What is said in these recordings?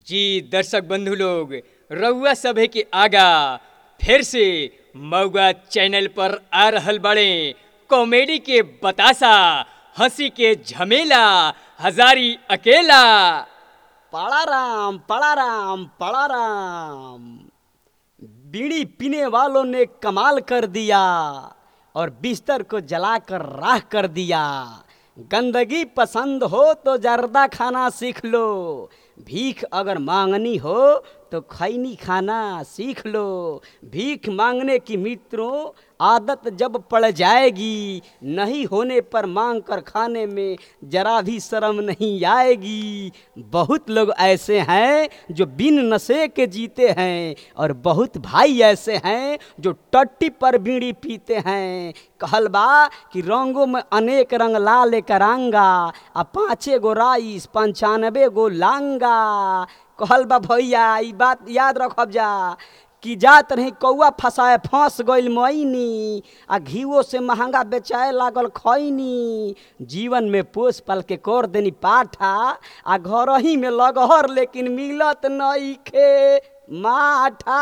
जी दर्शक बंधु लोग रउआ सभे के आगा फिर से मऊगा चैनल पर आ रहल बड़े कॉमेडी के बतासा हंसी के झमेला हजारी अकेला पड़ा राम पड़ा राम पड़ा राम बीड़ी पीने वालों ने कमाल कर दिया और बिस्तर को जलाकर राह कर दिया गंदगी पसंद हो तो जर्दा खाना सीख लो भीख अगर मांगनी हो तो खैनी खाना सीख लो भीख मांगने की मित्रों आदत जब पड़ जाएगी नहीं होने पर मांग कर खाने में जरा भी शर्म नहीं आएगी बहुत लोग ऐसे हैं जो बिन नशे के जीते हैं और बहुत भाई ऐसे हैं जो टट्टी पर बीड़ी पीते हैं कहल बा कि रंगों में अनेक रंग लाल करांगा आ पाँचे गो राइस पंचानबे गो लांगा कहल बा भैया ई बात याद रखब जा कि जात रही कौआ फंसाए फंस गइल मैनी आ घीवो से महंगा बेचाए लागल खैनी जीवन में पोस पल के कर देनी पाठा आ घर ही में लगहर लेकिन मिलत नइखे माठा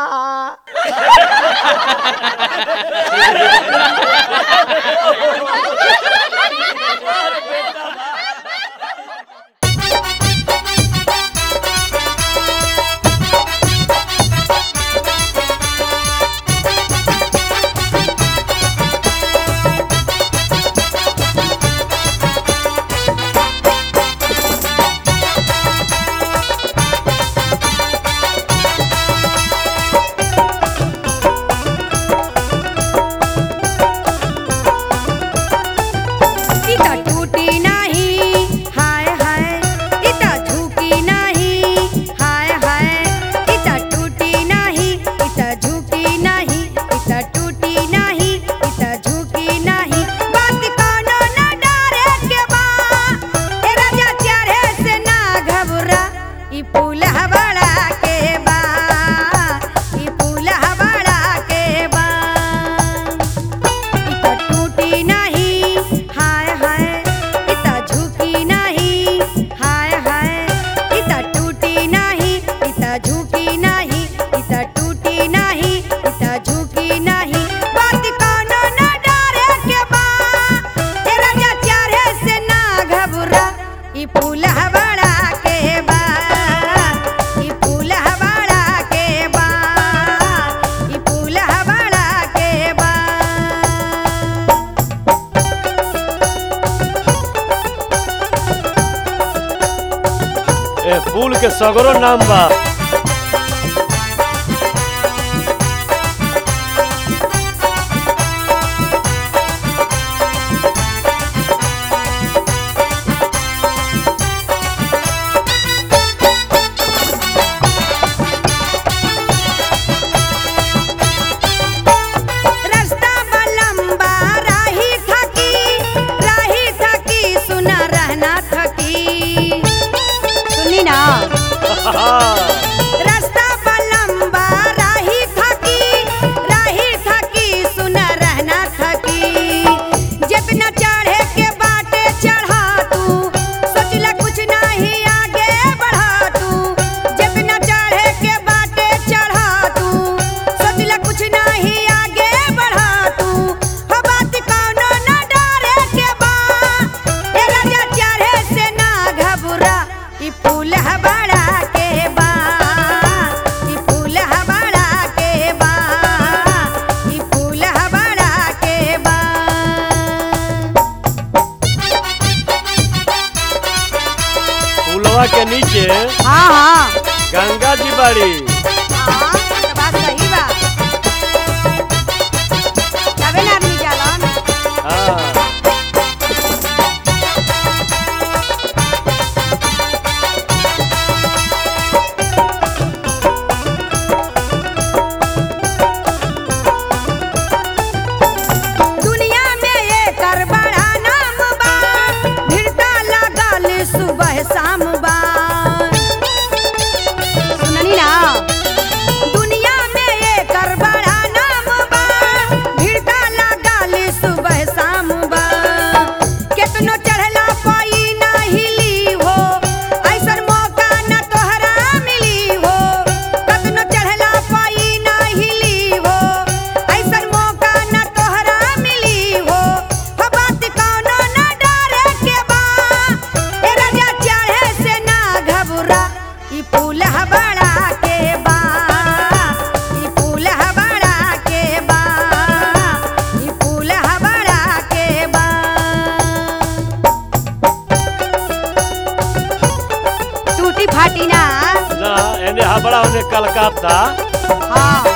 इता टूटी नाही हाय हाय इता झुकी नाही हाय हाय इता टूटी नाही इता झुकी नाही इता टूटी नाही इता झुकी नाही बात कोनो न डरे के बा ए राजा चारे से ना घबरा ई पुल हवाड़ा के बा ई पुल हवाड़ा के बा इता टूटी नाही हाय हाय इता झुकी नाही हाय हाय इता टूटी नाही इता झुकी नाही इता टूटी नाही इता झुकी नाही बात कोनो न डरे के बा ए राजा चारे से ना घबरा ई फूल हवाड़ा के बा ई फूल हवाड़ा के बा ई फूल हवाड़ा के बा ए फूल के सगरो नाम बा रास्ता बा लंबा राही थकी राही थकी सुना रहना थकी सुनी ना रास्ता बा लंबा राही थकी राही थकी सुना रहना थकी जितना चढ़े के बाटे चढ़ा तू सोचला कुछ नहीं आगे बढ़ा तू जितना चढ़े के बाटे चढ़ा तू सोचला कुछ नहीं आगे बढ़ा तू हो बात कौनो न डरे के बा ए राजा चढ़े से ना घबरा ई फूल हवाड़ा के बा ई फूल हवाड़ा के बा ई फूल हवाड़ा के बा फूलवा के नीचे हाँ हाँ गंगा जी बाड़ी हाँ तो बात सही बा तबे ना आदमी जालन हाँ दुनिया में एकर बड़ा नाम बा भिड़ता लागल सुबह शाम बा सुननी ना ई फूल हबड़ा के बा ई फूल हबड़ा के बा ई फूल हबड़ा के बा टूटी फाटी ना ना एने हबड़ा होने कलकत्ता हाँ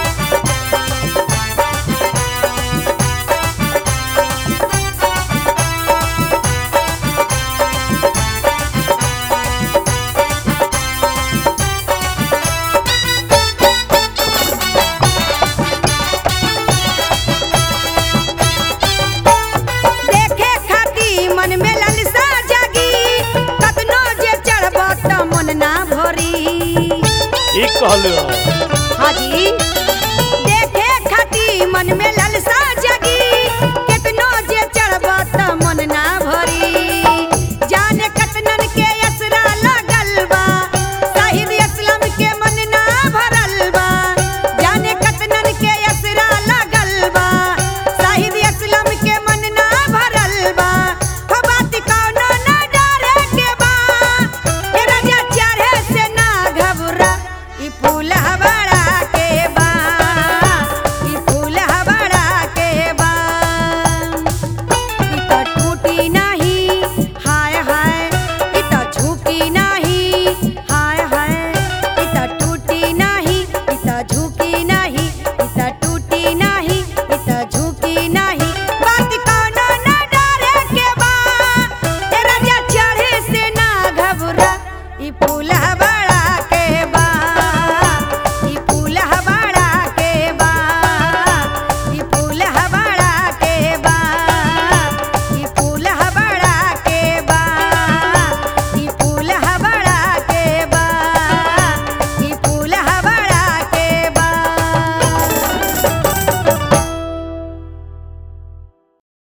देखे खाती मन में ललसा जागी कतनो जे चढ़ब त मन ना भरी ठीक कहलू हाजी देखे खाती मन में